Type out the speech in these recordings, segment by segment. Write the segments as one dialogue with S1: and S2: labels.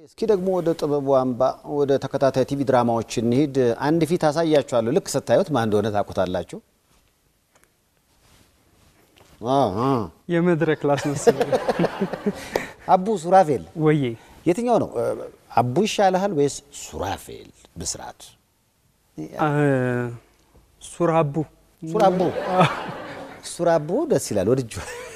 S1: እስኪ ደግሞ ወደ ጥበቡ አምባ ወደ ተከታታይ ቲቪ ድራማዎች እንሂድ። አንድ ፊት አሳያችኋለሁ። ልክ ስታዩት ማን እንደሆነ ታውቁታላችሁ። አ- አ።
S2: የመድረክ ላስመስል
S1: አቡ ሱራፌል
S2: ወዬ
S1: የትኛው ነው? አቡ ይሻልሃል ወይስ ሱራፌል ብስራት?
S2: አ፣ ሱራቡ
S1: ሱራቡ ሱራቡ ደስ ይላል። ወድጁ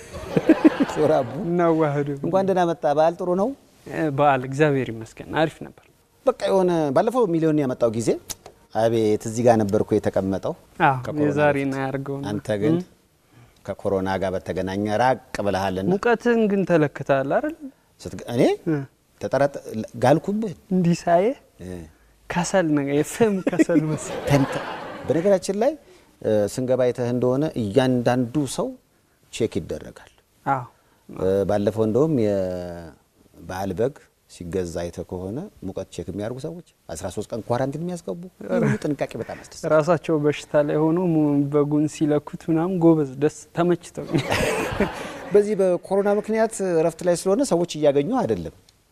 S1: ሱራቡ
S2: እናዋህዱ
S1: እንኳን ደህና መጣ። በዓል ጥሩ ነው።
S2: በዓል እግዚአብሔር ይመስገን አሪፍ ነበር።
S1: በቃ የሆነ ባለፈው ሚሊዮን ያመጣው ጊዜ አቤት እዚህ ጋር ነበርኩ የተቀመጠው።
S2: አዎ
S1: ከኮሮና
S2: የዛሬና
S1: በፊት።
S2: ያርገው
S1: አንተ ግን ከኮሮና ጋር በተገናኘ ራቅ ብለሃልና
S2: ሙቀትን ግን ተለክተሃል አይደል?
S1: ስትገ- እኔ ተጠራጠ ጋልኩብህ
S2: እንዲህ ሳየ
S1: እ፣
S2: ከሰል ነገር የፍም ከሰል መሰል
S1: ተንተ- በነገራችን ላይ እ፣ ስንገባ አይተህ እንደሆነ እያንዳንዱ ሰው ቼክ ይደረጋል።
S2: አዎ
S1: እ፣ ባለፈው እንደውም የበዓል በግ ሲገዛ አይተህ ከሆነ ሙቀት ቼክ የሚያደርጉ ሰዎች 13 ቀን ኳራንቲን የሚያስገቡ ይህ ሁሉ ጥንቃቄ በጣም ያስደስታል።
S2: ራሳቸው በሽታ ላይ ሆኖ ሙ- በጉን ሲለኩት ምናምን ጎበዝ ደስ ተመችተው
S1: በዚህ በኮሮና ምክንያት እረፍት ላይ ስለሆነ ሰዎች እያገኙ አይደለም።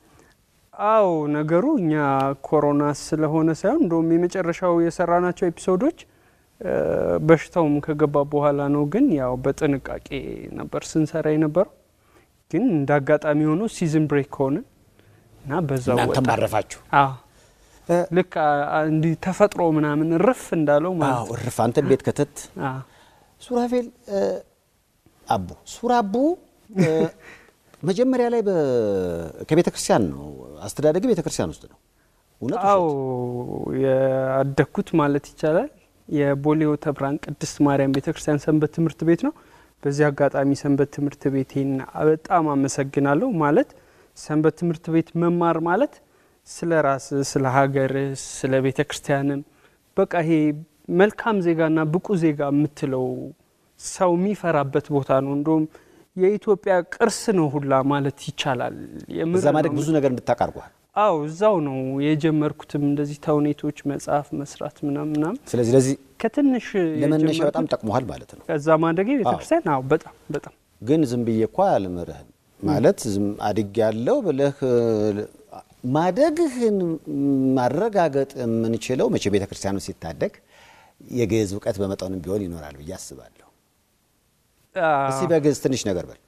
S2: አዎ ነገሩ እኛ ኮሮና ስለሆነ ሳይሆን እንደውም የመጨረሻው የሰራናቸው ኤፒሶዶች እ፣ በሽታውም ከገባ በኋላ ነው። ግን ያው በጥንቃቄ ነበር ስንሰራ የነበረው። ግን እንደ አጋጣሚ ሆኖ ሲዝን ብሬክ ሆነ እና በዛው
S1: እናንተም
S2: ወጣ።
S1: አረፋችሁ።
S2: አዎ
S1: እ፣
S2: ልክ አ- አ- እንዲህ ተፈጥሮ ምናምን ርፍ እንዳለው ማለት
S1: አዎ እርፍ አንተን ቤት ከተት
S2: አዎ።
S1: ሱራፌል እ፣ አቡ ሱራቡ እ፣ መጀመሪያ ላይ በ- ከቤተ ክርስቲያን ነው አስተዳደግ ቤተ ክርስቲያን ውስጥ ነው። እውነት
S2: አዎ
S1: ውሸት?
S2: ያደግኩት ማለት ይቻላል የቦሌ ሆተ ብርሃን ቅድስት ማርያም ቤተ ክርስቲያን ሰንበት ትምህርት ቤት ነው። በዚህ አጋጣሚ ሰንበት ትምህርት ቤቴን በጣም አመሰግናለሁ። ማለት ሰንበት ትምህርት ቤት መማር ማለት ስለ ራስ፣ ስለ ሀገር፣ ስለ ቤተ ክርስቲያንም በቃ ይሄ መልካም ዜጋና ብቁ ዜጋ የምትለው ሰው የሚፈራበት ቦታ ነው። እንደውም የኢትዮጵያ ቅርስ ነው ሁላ ማለት ይቻላል። የምር
S1: እዛ ማደግ
S2: ነው።
S1: ብዙ ነገር እንድታቃርጓል።
S2: አው እዛው ነው የጀመርኩትም እንደዚህ ተውኔቶች መጽሐፍ መስራት ምናምን ምናምን
S1: ስለዚህ ለዚህ
S2: ከትንሽ
S1: ለመነሻ
S2: የጀመርኩት
S1: በጣም ጠቅሞሃል ማለት ነው።
S2: ከዛ ማደጌ ቤተክርስቲያን አዎ በጣም በጣም
S1: ግን ዝም ብዬ እኮ አልምርህም ማለት ዝም አድግ ያለው ብለህ እ፣ ማደግህን ማረጋገጥ የምንችለው መቼ ቤተ ክርስቲያኑ ሲታደግ የግዕዝ እውቀት በመጠኑም ቢሆን ይኖራል ብዬ አስባለሁ።
S2: አዎ።
S1: እስቲ በግዕዝ ትንሽ ነገር በል።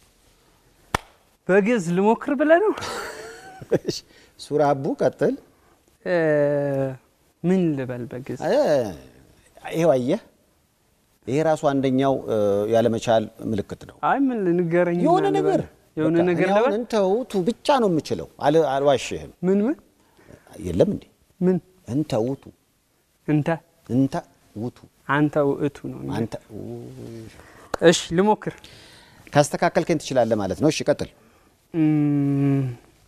S2: በግዕዝ ልሞክር ብለህ ነው
S1: ሱራቡ ቀጥል።
S2: እ፣ ምን ልበል በግዕዝ
S1: እ፣ ይሄው አየህ፣ ይሄ ራሱ አንደኛው እ፣ ያለመቻል ምልክት ነው።
S2: አይ ምን ልንገረኝ
S1: የሆነ ነገር
S2: የሆነ
S1: በቃ
S2: ነገር
S1: እኔ አሁን
S2: ልበል
S1: እንተውቱ ብቻ ነው የምችለው። አል- አልዋሽህም።
S2: ምን ምን
S1: የለም እንዴ
S2: ምን
S1: እንተውቱ
S2: እንተ
S1: እንተ ውቱ
S2: አንተ ውእቱ ነው
S1: አንተ
S2: እሺ ልሞክር
S1: ካስተካከልከኝ ትችላለህ ማለት ነው። እሺ ቀጥል።
S2: እም፣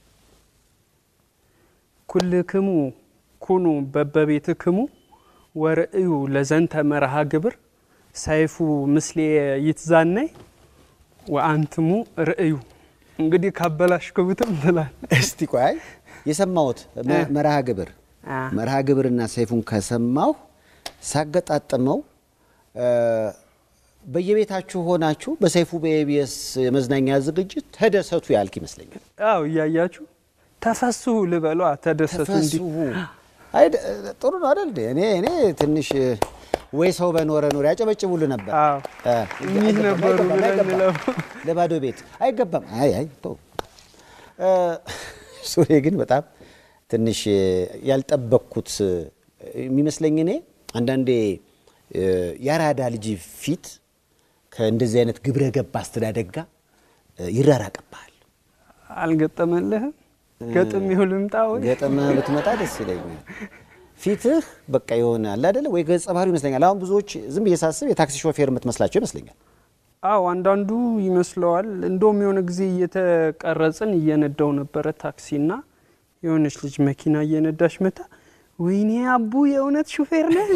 S2: ኩልክሙ ኩኑ በበቤትክሙ ወርእዩ ለዘንተ መርሃ ግብር ሰይፉ ምስሌ ይትዛነይ ወአንትሙ ርእዩ። እንግዲህ ካበላሽክቡትም ትላል።
S1: እስቲ ቆይ የሰማሁት መ- መርሃ ግብር
S2: አ።
S1: መርሃ ግብርና ሰይፉን ከሰማሁ ሳገጣጥመው እ፣ በየቤታችሁ ሆናችሁ በሰይፉ በኤቢኤስ የመዝናኛ ዝግጅት ተደሰቱ ያልክ ይመስለኛል።
S2: አው እያያችሁ ተፈስሁ ልበሏ ተደሰቱ። እንዲህ
S1: ተፈስሁ አይ ደ- ጥሩ ነው አይደል? እንዴ? እኔ እኔ ትንሽ እ፣ ወይ ሰው በኖረ ኖር ያጨበጭቡልህ ነበር።
S2: አዎ
S1: እ፣
S2: እኚህ
S1: አይገባም፣
S2: ነበሩ
S1: አይገባም፣
S2: ብለን
S1: አይገባም።
S2: እንለው።
S1: ለባዶ ቤት አይገባም። አይ አይ ተው። እ፣ ሱሬ ግን በጣም ትንሽ እ፣ ያልጠበቅኩት እ፣ የሚመስለኝ እኔ አንዳንዴ እ፣ የአራዳ ልጅ ፊት ከእንደዚህ አይነት ግብረ ገብ አስተዳደግ ጋር እ፣ ይራራቅብሃል።
S2: አልገጠመልህም? ገጥም ይሁን ልምጣ ወይ
S1: ገጠመህ ብትመጣ ደስ ይለኛል። ፊትህ በቃ የሆነ አለ አይደለ ወይ ገጸ ባህሪ ይመስለኛል። አሁን ብዙዎች ዝም ብዬ ሳስብ የታክሲ ሾፌር የምትመስላቸው ይመስለኛል።
S2: አው አንዳንዱ ይመስለዋል። እንደውም የሆነ ጊዜ እየተቀረጽን እየነዳው ነበረ ታክሲና የሆነች ልጅ መኪና እየነዳች መታ፣ ወይኔ አቡ የእውነት ሹፌር ነህ?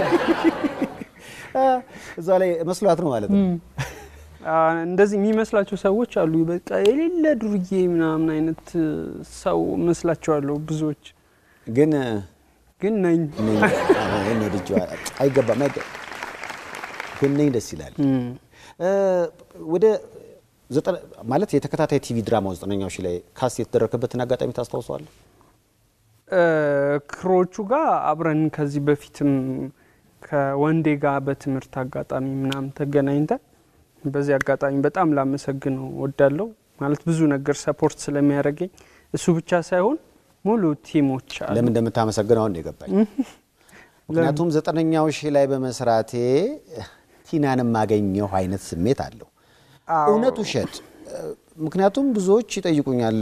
S1: እዛ ላይ መስሏት ነው ማለት ነው።
S2: አ፣ እንደዚህ የሚመስላቸው ሰዎች አሉ። በቃ የሌለ ዱርዬ ምናምን አይነት ሰው መስላቸዋለሁ ብዙዎች፣
S1: ግን
S2: ግን ነኝ።
S1: ነኝ አዎ፣ እኔ ልጅ አይገባም አይገባም። ግን ነኝ ደስ ይላል። እ፣ ወደ ዘጠና- ማለት የተከታታይ ቲቪ ድራማው ዘጠነኛው ሺህ ላይ ካስት የተደረገበትን አጋጣሚ ታስታውሰዋለህ?
S2: እ፣ ክሮቹ ጋር አብረን ከዚህ በፊትም ከወንዴ ጋር በትምህርት አጋጣሚ ምናምን ተገናኝተን በዚህ አጋጣሚ በጣም ላመሰግነው ወዳለው ማለት ብዙ ነገር ሰፖርት ስለሚያደርገኝ እሱ ብቻ ሳይሆን ሙሉ ቲሞች አሉ።
S1: ለምን እንደምታመሰግነው አሁን ነው የገባኝ። ምክንያቱም ዘጠነኛው ሺህ ላይ በመስራቴ ቲናን የማገኘው አይነት ስሜት አለው።
S2: አዎ።
S1: እውነት ውሸት? ምክንያቱም ብዙዎች ይጠይቁኛል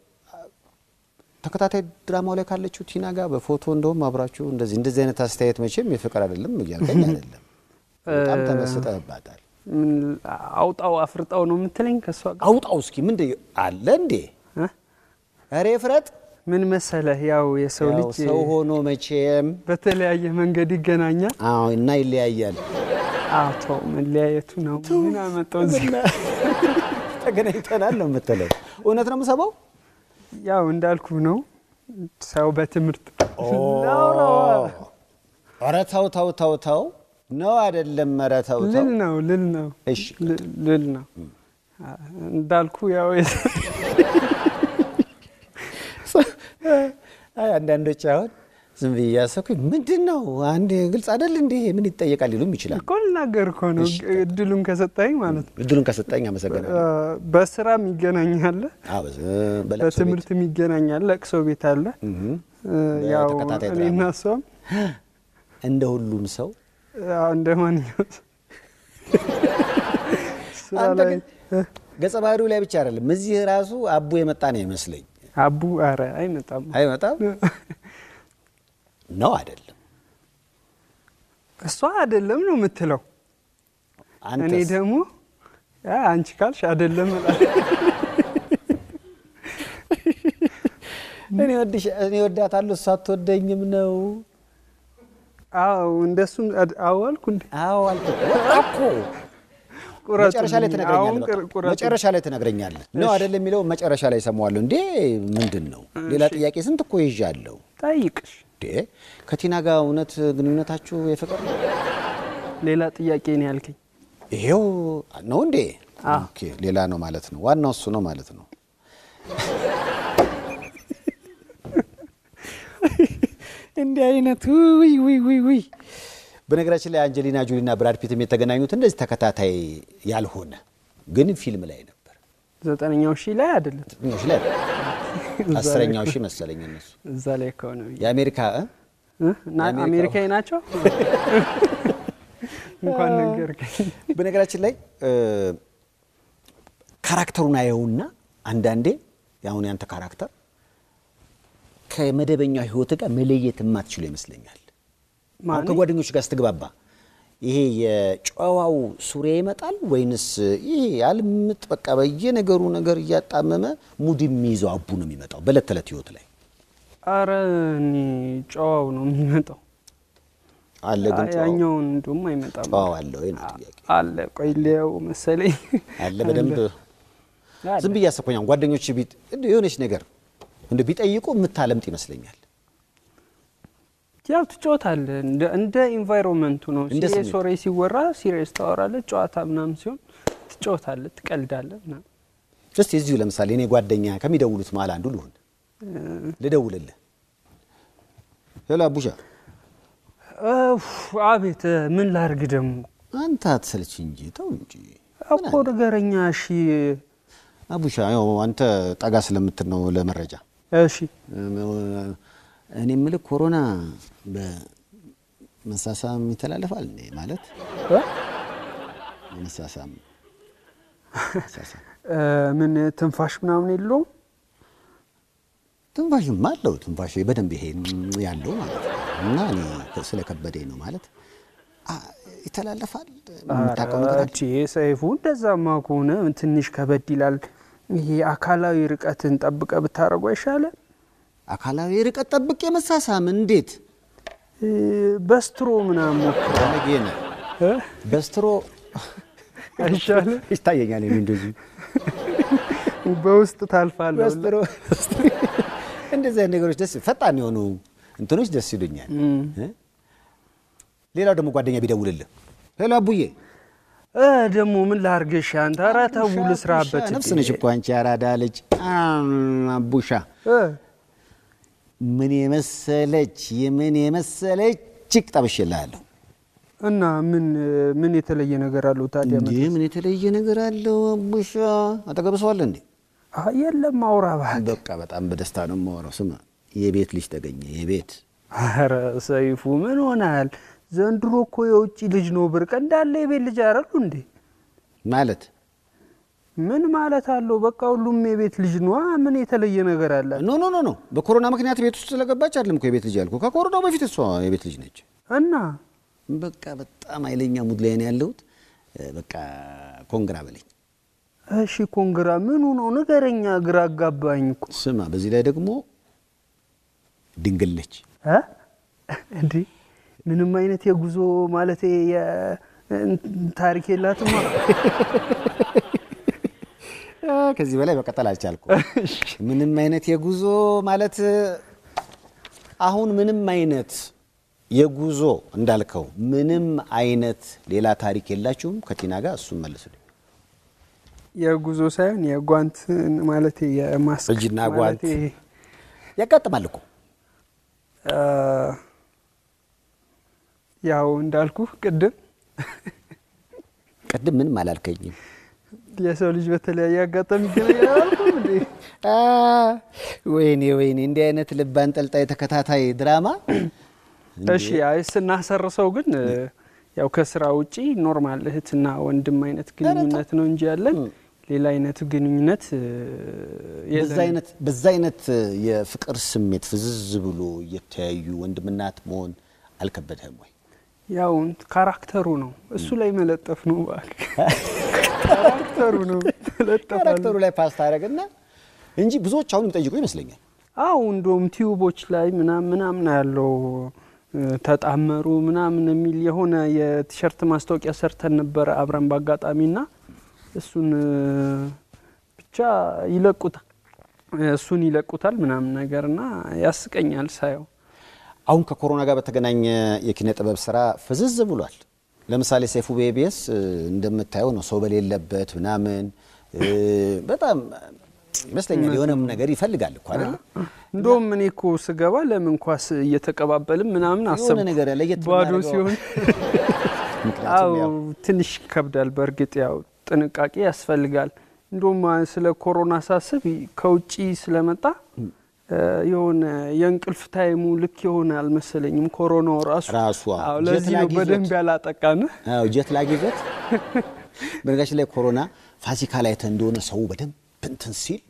S1: ተከታታይ ድራማው ላይ ካለችው ቲና ጋር በፎቶ እንደውም አብራችሁ እንደዚህ እንደዚህ አይነት አስተያየት መቼም የፍቅር አይደለም እያልከኝ አይደለም። በጣም ተመስጠህባታል።
S2: ምን አውጣው አፍርጣው ነው የምትለኝ ከእሷ ጋር
S1: አውጣው እስኪ ምን አለ እንዴ?
S2: እ?
S1: ኧረ ፍረጥ።
S2: ምን መሰለህ ያው የሰው
S1: ያው
S2: ልጅ
S1: ሰው ሆኖ መቼም
S2: በተለያየ መንገድ ይገናኛል።
S1: አዎ እና ይለያያል።
S2: አቶ መለያየቱ ነው ምን አመጣው እዚህ
S1: ተገናኝተናል ነው የምትለው። እውነት ነው የምሰማው።
S2: ያው እንዳልኩ ነው ሰው በትምህርት
S1: ኧረ ተው ተው ተው ተው ነው አይደለም? ኧረ ተው ተው።
S2: ልል ነው ልል ነው
S1: እሺ
S2: ል- ልል ነው እንዳልኩ ያው
S1: አይ አንዳንዶች አሁን ዝም ብዬ እያሰብኩኝ ምንድን ነው አንድ ግልጽ አይደል እንዴ ምን ይጠየቃል ሊሉም ይችላል።
S2: እኮ ልናገር እኮ ነው እድሉን ከሰጠኝ ማለት ነው።
S1: እድሉን ከሰጠኝ አመሰግናለሁ።
S2: በስራም ይገናኛል፣
S1: አዎ፣ በዝ- በለቅሶ ቤት
S2: በትምህርትም ይገናኛል። ለቅሶ ቤት አለ።
S1: እህ፣
S2: ያው
S1: በተከታታይ
S2: እኔና
S1: ድራማ
S2: እሷም
S1: እንደ ሁሉም ሰው
S2: ያው እንደ ማንኛውም ሰው ስራ
S1: አንተ
S2: ላይ
S1: ግን ገጸ ባህሪው ላይ ብቻ አይደለም እዚህ ራሱ አቡ የመጣ ነው ይመስለኝ።
S2: አቡ አረ አይመጣም።
S1: አይመጣም ነው አይደለም?
S2: እሷ አይደለም ነው የምትለው። እኔ
S1: አንተስ?
S2: ደግሞ ያ አንቺ ካልሽ አይደለም እላለሁ።
S1: እኔ ወድሽ እኔ ወዳታለሁ እሷ አትወደኝም ነው።
S2: አዎ እንደሱም አድ- አዎ አልኩ እንዴ
S1: አዎ አልኩህ እኮ
S2: ቁረጡልኝ።
S1: መጨረሻ ላይ
S2: አሁን
S1: ትነግረኛለህ።
S2: ቅር-
S1: በቃ
S2: ቁረጡልኝ።
S1: መጨረሻ ላይ ትነግረኛለህ ነው አይደለም የሚለው መጨረሻ ላይ እሰማዋለሁ። እንዴ ምንድን ነው ሌላ ጥያቄ ስንት እኮ ይዣለሁ።
S2: ጠይቅሽ
S1: እንዴ ከቲና ጋር እውነት ግንኙነታችሁ የፍቅር ነው?
S2: ሌላ ጥያቄ ነው ያልከኝ።
S1: ይሄው ነው እንዴ?
S2: አዎ።
S1: ኦኬ ሌላ ነው ማለት ነው። ዋናው እሱ ነው ማለት ነው። እንዲህ አይነት ውይ ውይ ውይ ውይ። በነገራችን ላይ አንጀሊና ጆሊና ብራድ ፒትም የተገናኙት እንደዚህ ተከታታይ ያልሆነ ግን ፊልም ላይ ነበር።
S2: ዘጠነኛው ሺህ ላይ አይደለም
S1: ዘጠነኛው ሺህ ላይ አስረኛው ሺህ መሰለኝ እነሱ
S2: እዛ ላይ ከሆነ ብዬ
S1: የአሜሪካ እ?
S2: እ? እና
S1: የአሜሪካው-
S2: አሜሪካዊ ናቸው። እንኳን ነገርከኝ።
S1: በነገራችን ላይ እ፣ ካራክተሩን አየውና አንዳንዴ የአሁን ያንተ ካራክተር ከመደበኛው ህይወት ጋር መለየት የማትችሉ ይመስለኛል። አሁን
S2: ማን?
S1: ከጓደኞች ጋር ስትግባባ ይሄ የጨዋው ሱሪ ይመጣል ወይንስ ይሄ ያልምጥ በቃ በየነገሩ ነገር እያጣመመ ሙድ የሚይዘው አቡ ነው የሚመጣው በዕለት ተዕለት ህይወት ላይ
S2: አረ እኔ ጨዋው ነው የሚመጣው።
S1: አለ? ግን ጨዋው
S2: ያኛውን እንዲሁም አይመጣም።
S1: ጨዋው አለ ወይ ነው ጥያቄ።
S2: አለ ቆይ ሊያው መሰለኝ
S1: አለ በደንብ
S2: አለ።
S1: ዝም ብዬ አሰብኩኝ። አሁን ጓደኞች ቢት እንደው የሆነች ነገር እንደ ቢጠይቁ የምታለምጥ ይመስለኛል።
S2: ያው ትጫወታለህ እንደ እንደ ኢንቫይሮንመንቱ ነው።
S1: እንደ
S2: ሲሪየስ
S1: ስሜቱ።
S2: ወሬ ሲወራ ሲሪየስ ታወራለህ። ጨዋታ ምናምን ሲሆን ትጫወታለህ፣ ትቀልዳለህ ምናምን።
S1: እስቲ እዚሁ ለምሳሌ እኔ ጓደኛ ከሚደውሉት መሀል አንዱ ልሁን፣ ልደውልልህ። ሄሎ አቡሻ፣
S2: እፍ፣ አቤት ምን ላርግ ደግሞ
S1: አንተ አትሰልች እንጂ ተው እንጂ
S2: እኮ ንገረኛ። እሺ
S1: አቡሻ። ያው አንተ ጠጋ ስለምትል ነው ለመረጃ
S2: እሺ
S1: እኔ የምልህ ኮሮና በመሳሳም ይተላለፋል እንዴ? ማለት
S2: እ?
S1: መሳሳም መሳሳም
S2: እ፣ ምን ትንፋሽ ምናምን የለውም።
S1: ትንፋሽም አለው። ትንፋሽ በደንብ ይሄ ያለው ማለት ነው። እና እኔ ስለከበደኝ ነው ማለት አ- ይተላለፋል። የምታውቀው ነገር አለ?
S2: ኧረ ሰይፉ፣ እንደዛማ ከሆነ ትንሽ ከበድ ይላል። ይሄ አካላዊ ርቀትን ጠብቀ ብታደርጉ አይሻልም?
S1: አካላዊ ርቀት ጠብቄ መሳሳም እንዴት
S2: እ፣ በስትሮ ምናምን ሞክር
S1: ባለጌነ
S2: እ?
S1: በስትሮ
S2: አይሻልም?
S1: ይታየኛል። እኔ እንደዚህ
S2: በውስጥ ታልፋለህ።
S1: በስትሮ እንደዚህ አይነት ነገሮች ደስ ፈጣን የሆኑ እንትኖች ደስ ይሉኛል። እ? ሌላው ደግሞ ጓደኛ ቢደውልልህ ሄሎ አቡዬ
S2: እ ደግሞ ምን ላርግሽ አንተ? ኧረ ተው ልስራበት።
S1: ነፍስ ነች እኮ አንቺ ያራዳ ልጅ አቡሻ
S2: እ
S1: ምን የመሰለች የምን የመሰለች ችክ ጠብሽልሃለሁ።
S2: እና ምን ምን የተለየ ነገር አለው ታዲያ?
S1: እንዴ ምን የተለየ ነገር አለው? አቡሻ አጠገብ ሰው አለ እንዴ?
S2: አይ የለም አውራ እባክህ።
S1: በቃ በጣም በደስታ ነው የማወራው። ስማ የቤት ልጅ ተገኘ። የቤት
S2: ኧረ ሰይፉ ምን ሆናል? ዘንድሮ እኮ የውጭ ልጅ ነው ብርቅ እንዳለ የቤት ልጅ አይደሉ እንዴ?
S1: ማለት
S2: ምን ማለት አለው? በቃ ሁሉም የቤት ልጅ ነዋ። ምን የተለየ ነገር አለ?
S1: ኖ ኖ ኖ ኖ በኮሮና ምክንያት ቤት ውስጥ ስለገባች አይደለም እኮ የቤት ልጅ ያልኩ። ከኮሮናው በፊት እሷ የቤት ልጅ ነች።
S2: እና
S1: በቃ በጣም ኃይለኛ ሙድ ላይ ነው ያለሁት። በቃ ኮንግራ በለኝ።
S2: እሺ ኮንግራ ምኑ ነው ንገረኛ። ግራ አጋባኝ እኮ
S1: ስማ፣ በዚህ ላይ ደግሞ ድንግል ነች።
S2: እ እንዴ ምንም አይነት የጉዞ ማለት ታሪክ የላትማ።
S1: ከዚህ በላይ መቀጠል አልቻልኩም። ምንም አይነት የጉዞ ማለት አሁን ምንም አይነት የጉዞ እንዳልከው ምንም አይነት ሌላ ታሪክ የላችሁም ከቲና ጋር? እሱም መልስልኝ።
S2: የጉዞ ሳይሆን የጓንት ማለት የማስክ
S1: እጅና ጓንት
S2: ማለቴ፣
S1: ያጋጥማል እኮ
S2: አ፣ ያው እንዳልኩ ቅድም
S1: ቅድም ምንም አላልከኝም።
S2: የሰው ልጅ በተለያየ አጋጣሚ ይገናኛል አላልኩም እንዴ?
S1: አ፣ ወይኔ ወይኔ፣ እንዲህ አይነት ልብ አንጠልጣይ ተከታታይ ድራማ
S2: እሺ አይ ስናሰርሰው ግን ያው ከስራ ውጪ ኖርማል እህትና ወንድም አይነት ግንኙነት ነው እንጂ ያለን ሌላ አይነት ግንኙነት እ፣
S1: በዛ
S2: የለንም።
S1: አይነት በዛ አይነት የፍቅር ስሜት ፍዝዝ ብሎ እየተያዩ ወንድምናት መሆን አልከበደህም ወይ?
S2: ያው ካራክተሩ ነው እሱ ላይ መለጠፍ ነው እባክህ። ካራክተሩ ነው መለጠፍ አለ።
S1: ካራክተሩ ላይ ፓስት አደረግና እንጂ ብዙዎች አሁን የሚጠይቁ ይመስለኛል።
S2: አው እንደውም ቲዩቦች ላይ ምናምን ምናምን ያለው እ፣ ተጣመሩ ምናምን የሚል የሆነ የቲሸርት ማስታወቂያ ሰርተን ነበረ አብረን በአጋጣሚና እሱን እ፣ ብቻ ይለቁታል እሱን ይለቁታል ምናምን ነገርና ያስቀኛል ሳየው።
S1: አሁን ከኮሮና ጋር በተገናኘ የኪነ ጥበብ ስራ ፍዝዝ ብሏል። ለምሳሌ ሰይፉ ቤቤስ እንደምታየው ነው፣ ሰው በሌለበት ምናምን እ፣ በጣም ይመስለኛል የሆነም ነገር ይፈልጋል እኮ አይደለ?
S2: እንደውም እኔ እኮ ስገባ ለምን ኳስ እየተቀባበልን ምናምን አሰብኩ።
S1: የሆነ ነገር ለየት
S2: ባዶ
S1: ብናደርገው-
S2: ሲሆን
S1: ምክንያቱም
S2: አው
S1: ያው
S2: ትንሽ ይከብዳል። በእርግጥ ያው ጥንቃቄ ያስፈልጋል። እንደውም አ- ስለ ኮሮና ሳስብ ይ- ከውጪ ስለመጣ እ፣ የሆነ የእንቅልፍ ታይሙ ልክ የሆነ አልመሰለኝም። ኮሮናው ራሱ
S1: ራሱ አዎ፣
S2: አዎ፣
S1: ጀት
S2: ለዚህ ነው
S1: ላግ ይዞት።
S2: በደንብ ያላጠቃን።
S1: አዎ ጀት ላግ ይዞት። በነገራችን ላይ ኮሮና ፋሲካ ላይ ተ እንደሆነ ሰው በደንብ እንትን ሲል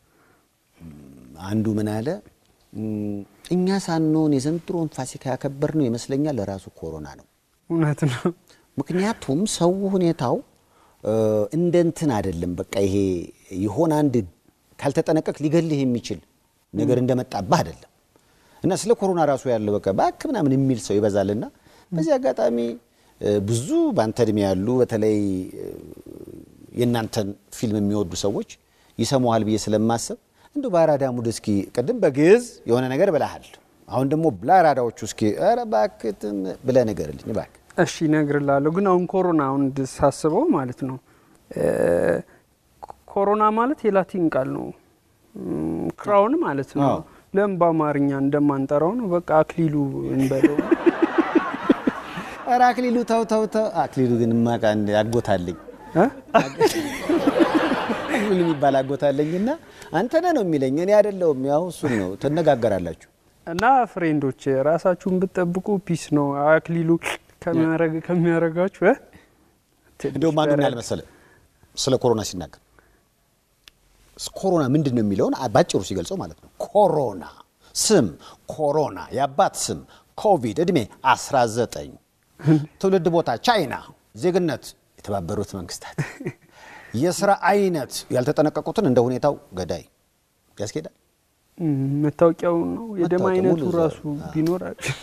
S1: እም፣ አንዱ ምን አለ እም፣ እኛ ሳንሆን የዘንድሮን ፋሲካ ያከበር ነው ይመስለኛል ራሱ ኮሮና ነው።
S2: እውነት ነው።
S1: ምክንያቱም ሰው ሁኔታው እ፣ እንደ እንትን አይደለም። በቃ ይሄ የሆነ አንድ ካልተጠነቀቅ ሊገልህ የሚችል ነገር እንደመጣብህ አይደለም እና ስለ ኮሮና ራሱ ያለው በቃ ባክ ምናምን የሚል ሰው ይበዛልና በዚህ አጋጣሚ እ፣ ብዙ በአንተ እድሜ ያሉ በተለይ እ፣ የእናንተን ፊልም የሚወዱ ሰዎች ይሰሙሃል ብዬ ስለማሰብ እንዲሁ በአራዳ ሙድ እስኪ ቅድም በግዕዝ የሆነ ነገር ብለሃል። አሁን ደግሞ ለአራዳዎቹ እስኪ ኧረ እባክህ እንትን ብለህ ንገርልኝ እባክህ።
S2: እሺ እነግርልሃለሁ። ግን አሁን ኮሮና አሁን ሳስበው ማለት ነው እ፣ ኮሮና ማለት የላቲን ቃል ነው እም፣ ክራውን ማለት ነው።
S1: አዎ።
S2: ለምን በአማርኛ እንደማንጠራው ነው። በቃ አክሊሉ እንበለው።
S1: ኧረ አክሊሉ ተው ተው ተው። አክሊሉ ግን ማቃ አጎታለኝ
S2: እ?
S1: አክሊሉ የሚባል አጎታለኝና አንተ ነህ ነው የሚለኝ እኔ አይደለሁም። ያው እሱን ነው ትነጋገራላችሁ።
S2: እና ፍሬንዶች ራሳችሁን ብትጠብቁ ፒስ ነው። አክሊሉ ከሚያረግ- ከሚያረጋችሁ እ? ትንሽ
S1: እንደውም አንዱ ምን
S2: በረድ።
S1: ያህል መሰለህ ስለ ኮሮና ሲናገር ኮሮና ምንድን ነው የሚለውን ባጭሩ ሲገልጸው ማለት ነው ኮሮና ስም ኮሮና፣ የአባት ስም ኮቪድ፣ እድሜ 19፣ ትውልድ ቦታ ቻይና፣ ዜግነት የተባበሩት መንግስታት፣ የስራ አይነት ያልተጠነቀቁትን እንደ ሁኔታው ገዳይ ያስኬዳል።
S2: እም፣ መታወቂያው ነው የደም
S1: መታወቂያ
S2: አይነቱ
S1: ሙሉ
S2: ራሱ
S1: ዘር።
S2: ቢኖር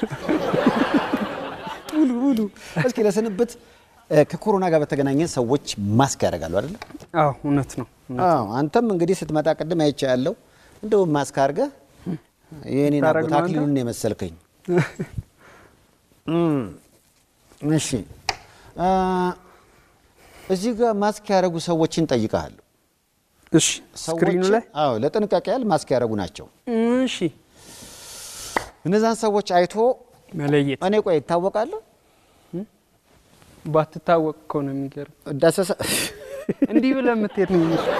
S1: ሙሉ ሙሉ እስኪ ለስንብት እ፣ ከኮሮና ጋር በተገናኘ ሰዎች ማስክ ያደርጋሉ አይደለ?
S2: አዎ እውነት ነው።
S1: አዎ አንተም እንግዲህ ስትመጣ ቅድም አይቼ ያለው እንደውም ማስክ አድርገህ የእኔን
S2: ታረግ
S1: አጎት
S2: ነው አንተ?
S1: አክሊሉን የመሰልከኝ። እም፣ እሺ አ፣ እዚህ ጋር ማስክ ያደረጉ ሰዎችን ጠይቀሃለሁ።
S2: እሺ ስክሪኑ
S1: ሰዎችን-
S2: ላይ
S1: አዎ ለጥንቃቄ ያህል ማስክ ያደረጉ ናቸው።
S2: እሺ
S1: እነዛን ሰዎች አይቶ
S2: መለየት
S1: እኔ ቆይ ይታወቃለሁ
S2: ባትታወቅ እኮ ነው የሚገርም።
S1: ዳሰሳ
S2: እንዲህ ብለህ የምትሄድ ነው የሚመስለው።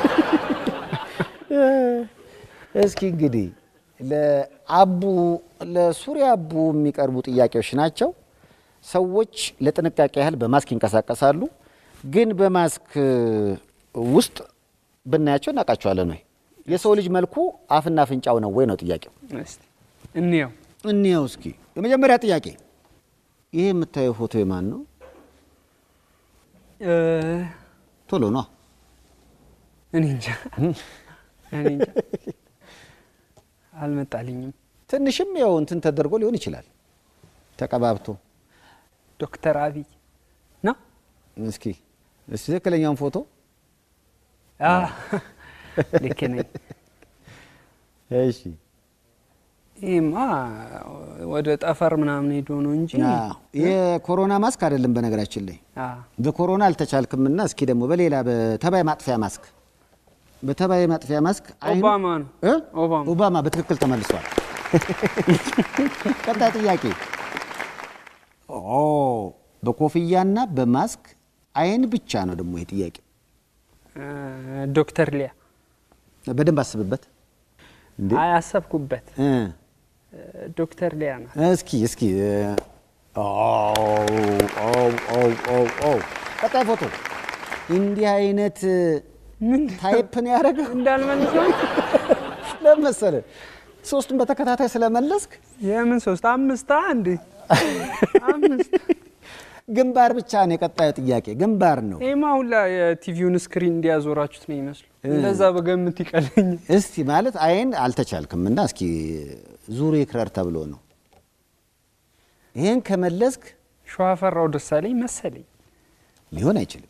S1: እስኪ እንግዲህ ለአቡ ለሱሪያ አቡ የሚቀርቡ ጥያቄዎች ናቸው። ሰዎች ለጥንቃቄ ያህል በማስክ ይንቀሳቀሳሉ፣ ግን በማስክ ውስጥ ብናያቸው እናውቃቸዋለን ወይ? የሰው ልጅ መልኩ አፍና አፍንጫው ነው ወይ ነው ጥያቄው።
S2: እስቲ እንየው።
S1: እንየው እስኪ። የመጀመሪያ ጥያቄ ይሄ የምታየው ፎቶ የማን ነው?
S2: እ፣
S1: ቶሎ ነው
S2: እኔ እንጃ እኔ እንጃ አልመጣልኝም።
S1: ትንሽም ያው እንትን ተደርጎ ሊሆን ይችላል ተቀባብቶ።
S2: ዶክተር አብይ ነው።
S1: እስኪ እስኪ ትክክለኛውን ፎቶ
S2: አ፣ ልክ ነኝ።
S1: እሺ
S2: ይህማ ወደ ጠፈር ምናምን ሄዶ ነው እንጂ
S1: አዎ፣ የኮሮና ማስክ አይደለም በነገራችን ላይ
S2: አ፣
S1: በኮሮና አልተቻልክምና፣ እስኪ ደግሞ በሌላ በተባይ ማጥፊያ ማስክ በተባይ ማጥፊያ ማስክ አይኑ-
S2: ኦባማ ነው።
S1: እ?
S2: ኦባማ።
S1: ኦባማ በትክክል ተመልሷል። ቀጣይ ጥያቄ ኦ በኮፍያና በማስክ አይን ብቻ ነው ደግሞ ይሄ ጥያቄ።
S2: እ፣ ዶክተር ሊያ
S1: በደንብ አስብበት እንዴ
S2: አይ አሰብኩበት።
S1: እ
S2: እ፣ ዶክተር ሊያ ናት።
S1: እስኪ እስኪ እ፣ ኦ ኦ ኦ ኦ ኦ ቀጣይ ፎቶ እንዲህ አይነት
S2: ምን
S1: ታይፕ ነው ያደረገው።
S2: እንዳልመልሰው
S1: ለምን መሰለህ? ሶስቱን በተከታታይ ስለመለስክ
S2: የምን ሶስት አምስት አንድ አምስት
S1: ግንባር ብቻ ነው የቀጣዩ ጥያቄ ግንባር ነው።
S2: ይህማ ሁላ የቲቪውን ስክሪን እንዲያዞራችሁት ነው ይመስሉ። እንደዛ በገምት ይቀለኛል።
S1: እስቲ ማለት አይን አልተቻልክም እና እስኪ ዙር ይክረር ተብሎ ነው። ይህን ከመለስክ
S2: ሸዋፈራው ደሳለኝ መሰለኝ።
S1: ሊሆን አይችልም።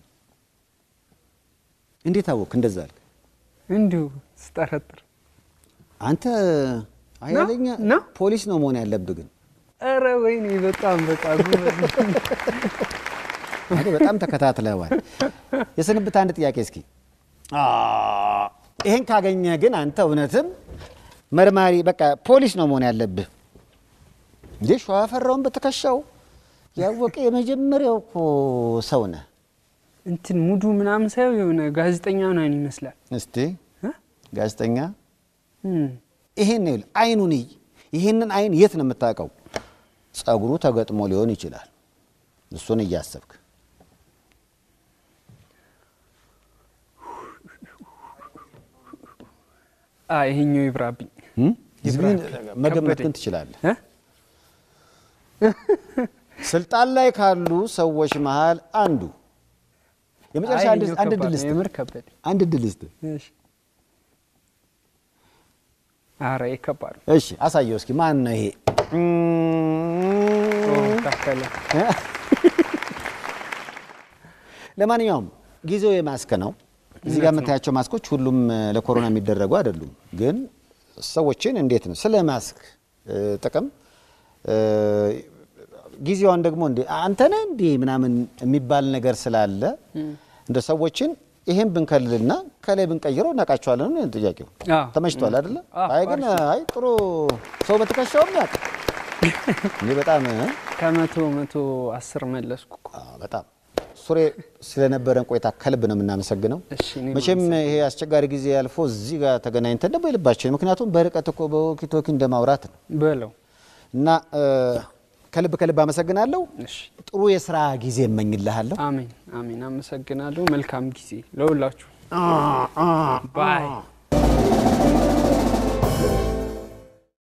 S1: እንዴት አወቅ? እንደዛ አልክ
S2: እንዲሁ ስጠረጥር
S1: አንተ ኃይለኛ
S2: ነው?
S1: ፖሊስ ነው መሆን ያለብህ ግን
S2: ኧረ ወይኔ በጣም በጣም ጎበዝ።
S1: አንተ በጣም ተከታትለዋል። የስንብት አንድ ጥያቄ እስኪ አ፣ ይሄን ካገኘ ግን አንተ እውነትም መርማሪ በቃ ፖሊስ ነው መሆን ያለብህ እንዴ። ሸዋፈራውን በትከሻው ያወቀ የመጀመሪያው እኮ ሰው ነህ።
S2: እንትን ሙዱ ምናምን ሳየው የሆነ ጋዜጠኛ ምናምን ይመስላል።
S1: እስቲ
S2: እ?
S1: ጋዜጠኛ
S2: እም፣
S1: ይሄን ይኸውልህ፣ አይኑን እይ። ይሄንን አይን የት ነው የምታውቀው? ጸጉሩ ተገጥሞ ሊሆን ይችላል። እሱን እያሰብክ
S2: አ ይሄኛው ይብራብኝ
S1: እም?
S2: ይብራል።
S1: ግን መገመት
S2: ከበደኝ።
S1: ግን ትችላለህ።
S2: እ?
S1: ስልጣን ላይ ካሉ ሰዎች መሃል አንዱ የመጨረሻ
S2: አይ
S1: አንድ
S2: ይሄኛው
S1: አንድ
S2: ከባድ
S1: ድል
S2: ነው፣
S1: ስጥ
S2: የምር ከበደኝ።
S1: አንድ ድል ስጥ።
S2: እሺ። ኧረ ይሄ ከባድ ነው።
S1: እሺ አሳየው እስኪ ማን ነው ይሄ?
S2: ኦ፣ ታከለ
S1: ለማንኛውም ጊዜው የማስክ ነው። እዚህ ጋር የምታያቸው ማስኮች ሁሉም እ፣ ለኮሮና የሚደረጉ አይደሉም። ግን ሰዎችን እንዴት ነው ስለ ማስክ እ፣ ጥቅም እ፣ ጊዜዋን ደግሞ እንዴ አንተ ነህ እንዴ ምናምን የሚባል ነገር ስላለ እንደ ሰዎችን ይሄን ብንከልልና ከላይ ብንቀይረው እናውቃቸዋለን ነው ጥያቄው።
S2: አዎ።
S1: ተመችቷል አይደለ?
S2: አዎ፣
S1: አይ ግን አይ ጥሩ ሰው በትከሻውም ያውቅ እኔ በጣም እ፣
S2: ከመቶ መቶ አስር መለስኩ እኮ።
S1: አዎ፣ በጣም ሱሬ ስለነበረን ቆይታ ከልብ ነው የምናመሰግነው።
S2: እሺ፣ እኔም
S1: መቼም ይሄ አስቸጋሪ ጊዜ ያልፎ እዚህ ጋር ተገናኝተን ደግሞ የልባችን ምክንያቱም በርቀት እኮ በወኪቶኪ እንደማውራት ነው
S2: በለው
S1: እና እ፣ ከልብ ከልብ አመሰግናለሁ።
S2: እሺ።
S1: ጥሩ የስራ ጊዜ እመኝልሃለሁ።
S2: አሜን አሜን። አመሰግናለሁ። መልካም ጊዜ ለሁላችሁ። ባይ